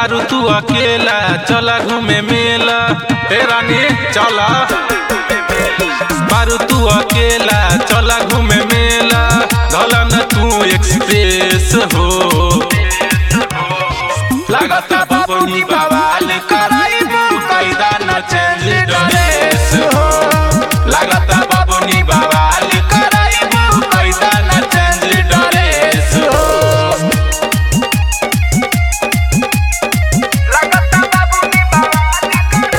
बारू तू अकेला चला घूमे मेला ए रानी चला बारू तू अकेला चला घूमे मेला धला न तू एक्सप्रेस हो लागता बाबूनी बवाल कराइबू कैदा न चेंज ड्रेस हो लागता बाबूनी बवाल कराइबू कैदा न चेंज ड्रेस हो लगता बाबूनी बवाल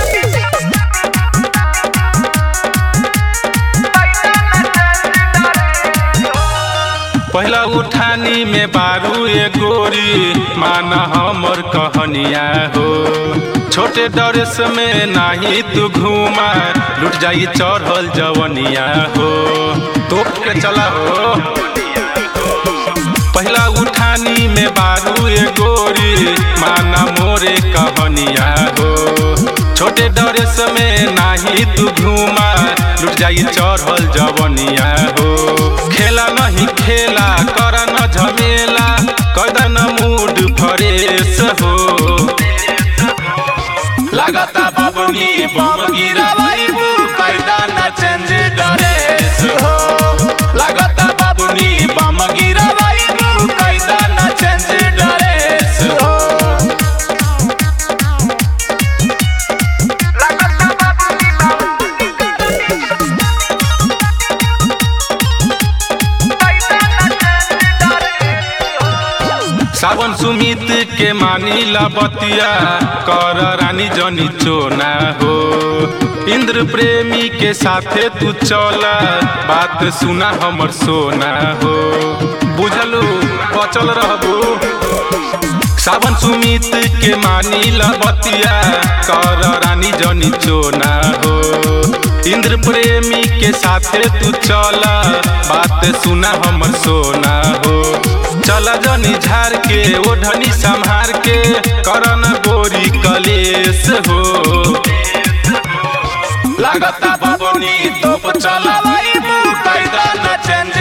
पहला उठानी में बारू ए गोरी माना हमर कहनिया हो छोटे ड्रेस में नाही तू घूमा लुट जाई चढ़ल जवनिया हो तोप के चला हो पहला उठानी में बारू ए गोरी माना मोरे कहनिया हो छोटे ड्रेस में नाही तू घूमा लुट जाई चढ़ल जवनिया हो खेला नहीं खेला कर न झमेला कदन मूड फ्रेश हो लागता बबनी बम गिरावाइबू कैदा न चेंज ड्रेस हो लागता बबनी बम गिरावाइबू कैदा न चेंज ड्रेस हो लगता बाबूनी सावन सुमित के मानी ला बतिया कर रानी जनी चोना हो इंद्र प्रेमी के साथे तू चला बात सुना हमर सोना हो बुझलू बचल रहबू सावन सुमित के मानी ला बतिया कर रानी जनी चोना हो इंद्र प्रेमी के साथे तू चला बात सुना हमर सोना हो चला जनी झार के ओढ़नी संहार के करन गोरी कलेश हो लागता बबनी तोप चला कैदा न चेंज